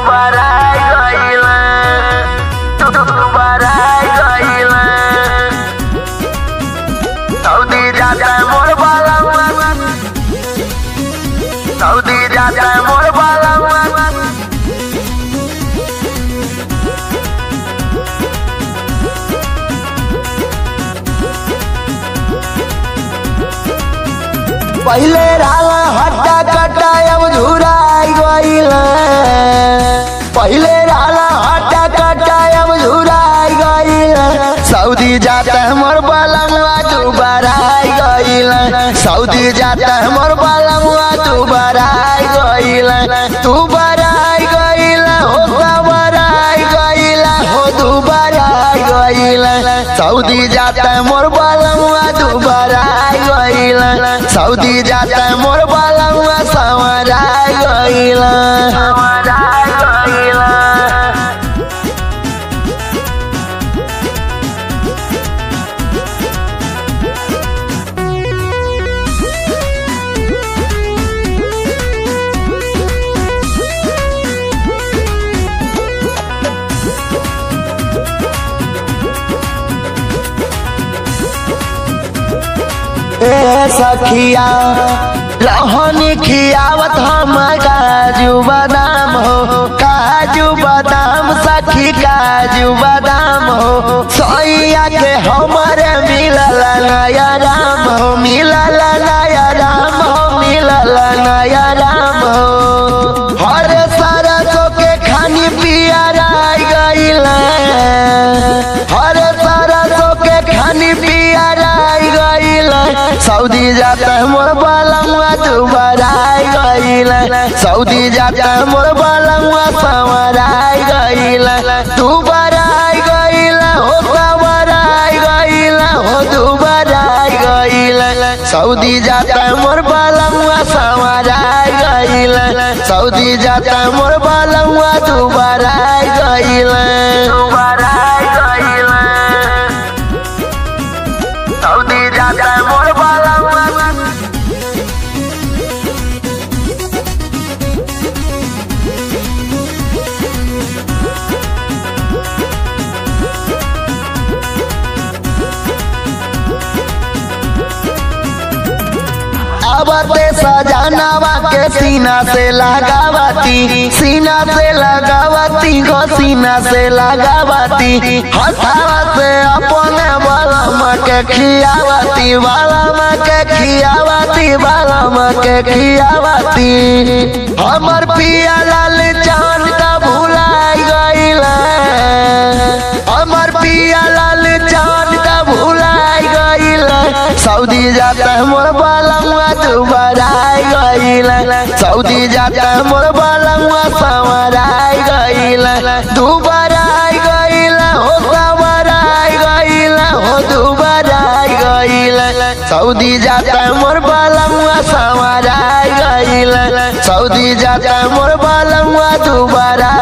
बराई गइला तू बराई गइला सऊदी जाता मोर बाला सऊदी जाता मोर बाला पहिले राला हट्टा कट्टा अब झुराई गइल पहिले राला हट्टा कट्टा अब झुराई गइल सऊदी जाता मोर बलंगवा दुबारा गइल सऊदी जाता मोर बलंगवा दुबारा गइल तू बराई गइल हो बराई गइल हो दुबारा गइल सऊदी जाता मोर बलंगवा दुबारा गइल सऊदी जाता मोर बलंगवा संवरा गइल बराई गइला ए सखिया रहनी खियावत हम काजू बादाम हो काजू बादाम सखी काजू बादाम हो सैया के हमारे मिलल नया राम हो मिलल नया राम हो मिलल नया राम हो हर सरसों के खानी पिया राई गइल हर सरसों के खानी पिया राई गइल सऊदी जाता मोर बालमुआ दुबाराई गइल सऊदी जाता मोर बालमुआ संवराई गइल दुबाराई गइल हो संवराई गइल हो दुबाराई गइल सऊदी जाता मोर बालमुआ संवराई गइल सऊदी जाता मोर बालमुआ दुबाराई गइल बराई गइला सऊदी जाता मोर बाला आवते सजनावा के सीना से लगावती सीना से लगावती गो सीना से लगावती हथावा से अपने बलम के खियावती बलम के खियावती बलम के खियावती हमर पिया लाल चांद का भुलाई गइल हमर पिया लाल चांद का भुलाई गइल सऊदी जाता मोर बालमुआ दुबाराई गइल सऊदी जाता मोर बालमुआ संवराई गइल दुबाराई गइल हो संवराई गइल हो दुबाराई गइल सऊदी जाता मोर बालमुआ संवराई गइल सऊदी जाता मोर बालमुआ दुबारा